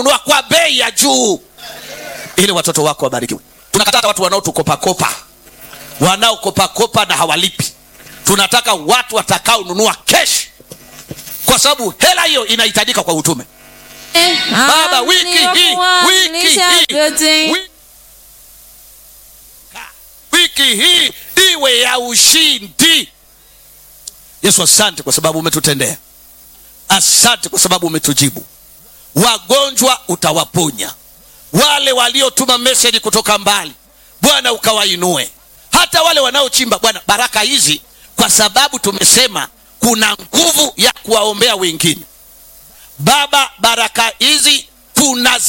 nunua kwa bei ya juu ili watoto wako wabarikiwe tunakataa hata watu wanaotukopakopa wanaokopakopa na hawalipi tunataka watu watakaonunua kesh kwa sababu hela hiyo inahitajika kwa utume baba wiki hii wiki hii wi- wiki hii iwe ya ushindi yesu asante kwa sababu umetutendea asante kwa sababu umetujibu wagonjwa utawaponya wale waliotuma meseji kutoka mbali bwana ukawainue hata wale wanaochimba bwana baraka hizi kwa sababu tumesema kuna nguvu ya kuwaombea wengine baba baraka hizi tunazi